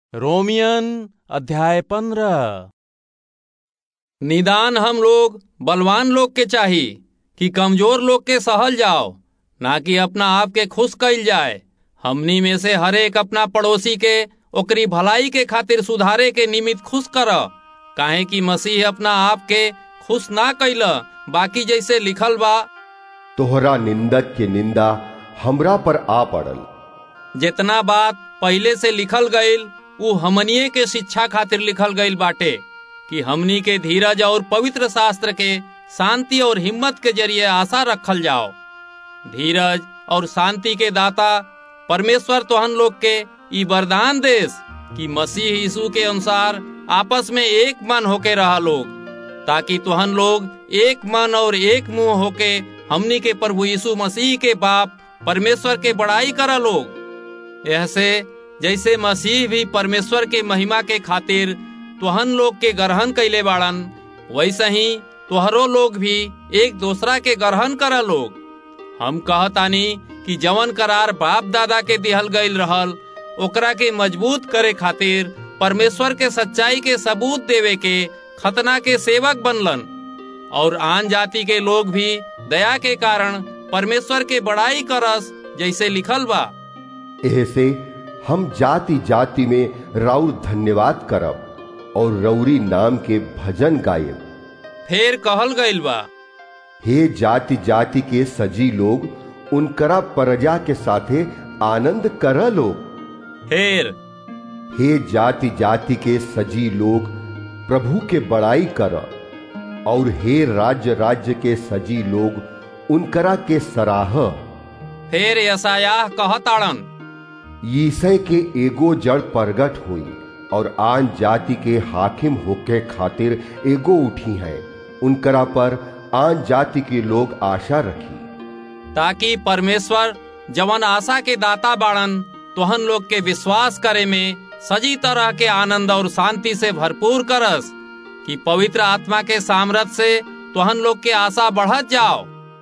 रोमियन अध्याय पंद्रह निदान हम लोग बलवान लोग के चाही कि कमजोर लोग के सहल जाओ ना कि अपना आप के खुश कइल जाए हमनी में से हरेक अपना पड़ोसी के ओकरी भलाई के खातिर सुधारे के निमित्त खुश कर काहे कि मसीह अपना आप के खुश ना कैल बाकी जैसे लिखल बा तोहरा निंदक के निंदा हमरा पर आ पड़ल जितना बात पहले से लिखल गईल उ हमनिए के शिक्षा खातिर लिखल गईल बाटे कि हमनी के धीरज और पवित्र शास्त्र के शांति और हिम्मत के जरिए आशा रखल जाओ धीरज और शांति के दाता परमेश्वर तोहन लोग के ई वरदान देश कि मसीह यीशु के अनुसार आपस में एक मन होके रहा लोग ताकि तुहन लोग एक मन और एक मुंह होके हमनी के प्रभु यीशु मसीह के बाप परमेश्वर के बड़ाई करा लोग ऐसे जैसे मसीह भी परमेश्वर के महिमा के खातिर तुहन लोग के ग्रहण कैले बाड़न वैसे ही तुहरो लोग भी एक दूसरा के ग्रहण करा लोग हम कहतानी कि जवन करार बाप दादा के दिहल गईल रहल ओकरा के मजबूत करे खातिर परमेश्वर के सच्चाई के सबूत देवे के खतना के सेवक बनलन और आन जाति के लोग भी दया के कारण परमेश्वर के बड़ाई करस जैसे लिखल बा ऐसे हम जाति जाति में राउर धन्यवाद करब और रौरी नाम के भजन गायब फिर कहल गईल बा हे जाति जाति के सजी लोग उनकरा प्रजा के साथे आनंद कर लो फिर हे जाति जाति के सजी लोग प्रभु के बड़ाई कर और हे राज्य राज्य के सजी लोग उनकरा के सराह फिर यसायाह कहताड़न ईसय के एगो जड़ प्रगट हुई और आन जाति के हाकिम होके खातिर एगो उठी है उनकरा पर आन जाति के लोग आशा रखी ताकि परमेश्वर जवन आशा के दाता बाड़न तोहन लोग के विश्वास करे में सजी तरह के आनंद और शांति से भरपूर करस कि पवित्र आत्मा के सामर्थ से तोहन लोग के आशा बढ़त जाओ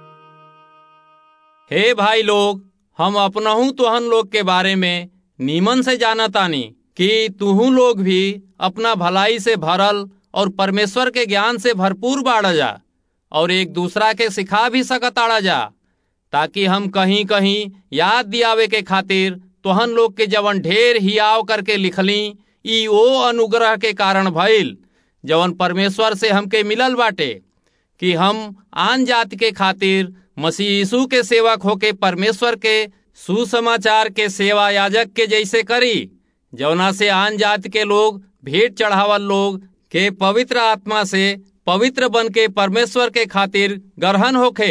हे भाई लोग हम अपनहू तोहन लोग के बारे में नीमन से जानतानी कि तुहू लोग भी अपना भलाई से भरल और परमेश्वर के ज्ञान से भरपूर बाढ़ जा और एक दूसरा के सिखा भी सकताड़ा जा ताकि हम कहीं कहीं याद दियावे के खातिर तोहन लोग के जवन ढेर हियाव करके लिखली ई ओ अनुग्रह के कारण भइल जवन परमेश्वर से हमके मिलल बाटे कि हम आन जाति के खातिर मसीह यीशु के सेवक होके परमेश्वर के सुसमाचार के सेवा याजक के जैसे करी जवना से आन जाति के लोग भेंट चढ़ावल लोग के पवित्र आत्मा से पवित्र बन के परमेश्वर के खातिर ग्रहण होखे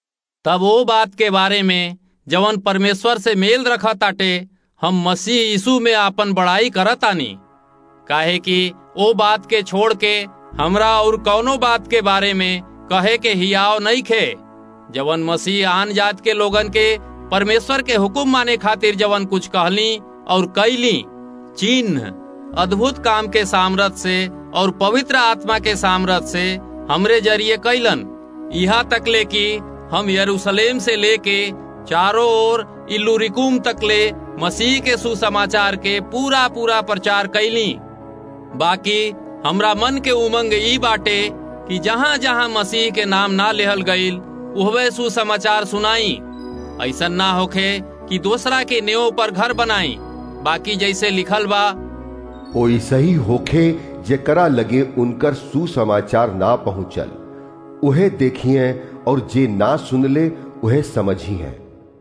तब वो बात के बारे में जवन परमेश्वर से मेल रखा ताटे हम मसीह यीशु में आपन बड़ाई करतानी काहे कि वो बात के छोड़ के हमरा और कौनो बात के बारे में कहे के हियाव नहीं खे जवन मसीह आन जात के लोगन के परमेश्वर के हुक्म माने खातिर जवन कुछ कहली और कैली चिन्ह अद्भुत काम के सामर्थ से और पवित्र आत्मा के सामर्थ से हमरे जरिए कैलन यहाँ तक ले कि हम यरूशलेम से लेके चारों ओर इल्लुरिकुम तक ले मसीह के सुसमाचार के पूरा पूरा प्रचार कैली बाकी हमरा मन के उमंग ई बाटे कि जहाँ जहाँ मसीह के नाम ना लेहल गईल उहवे सुसमाचार सुनाई ऐसा ना होखे कि दूसरा के नेव पर घर बनाई बाकी जैसे लिखल बा ओइसे ही होखे जेकरा लगे उनकर सुसमाचार ना पहुंचल उहे देखिए और जे ना सुनले उहे समझी है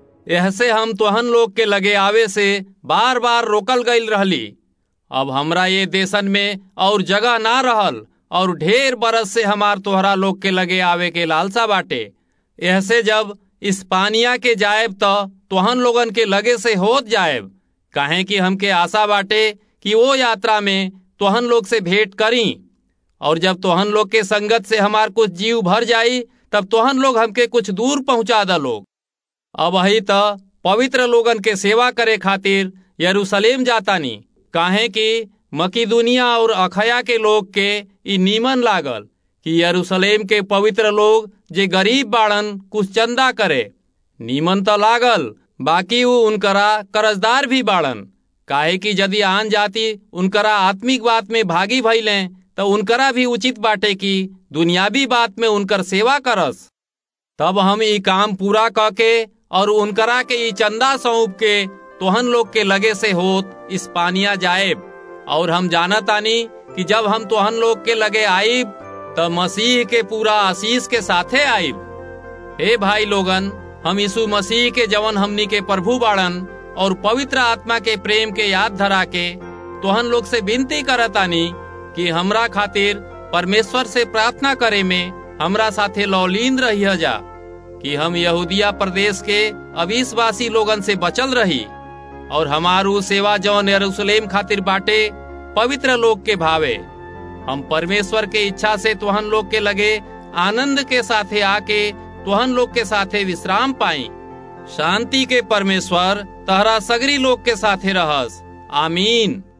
ऐसे हम तोहन लोग के लगे आवे से बार बार रोकल गईल रहली अब हमरा ये देशन में और जगह ना रहल और ढेर बरस से हमार तोहरा लोग के लगे आवे के लालसा बाटे ऐसे जब इस्पानिया के जाएब तो तोहन लोगन के लगे से होत जाएब काहे कि हमके आशा बाटे कि वो यात्रा में तोहन लोग से भेंट करी और जब तोहन लोग के संगत से हमार कुछ जीव भर जाई तब तोहन लोग हमके कुछ दूर पहुंचा द लोग अब ही तो पवित्र लोगन के सेवा करे खातिर यरूशलेम जातानी काहे कि मकीदुनिया और अखया के लोग के ई नीमन लागल कि यरूशलेम के पवित्र लोग जे गरीब बाड़न कुछ चंदा करे नीमन तो लागल बाकी वो उनकरा कर्जदार भी बाड़न काहे कि यदि आन जाति उनकरा आत्मिक बात में भागी भइले तो उनकरा भी उचित बाटे कि दुनियावी बात में उनकर सेवा करस तब हम ई काम पूरा क के और उनकरा के ई चंदा सौंप के तोहन लोग के लगे से होत इस्पानिया जाएब और हम जानत आनी कि जब हम तोहन लोग के लगे आईब त मसीह के पूरा आशीष के साथे आईब हे भाई लोगन हम यीशु मसीह के जवन हमनी के प्रभु बाड़न और पवित्र आत्मा के प्रेम के याद धरा के तोहन लोग से विनती करतानी कि हमरा खातिर परमेश्वर से प्रार्थना करे में हमरा साथे लौलीन रही जा कि हम यहूदिया प्रदेश के अविश्वासी लोगन से बचल रही और हमारू सेवा जौन यरूशलेम खातिर बाटे पवित्र लोग के भावे हम परमेश्वर के इच्छा से तुहन लोग के लगे आनंद के साथे आके तुहन लोग के साथे विश्राम पाई शांति के परमेश्वर तहरा सगरी लोग के साथे रहस आमीन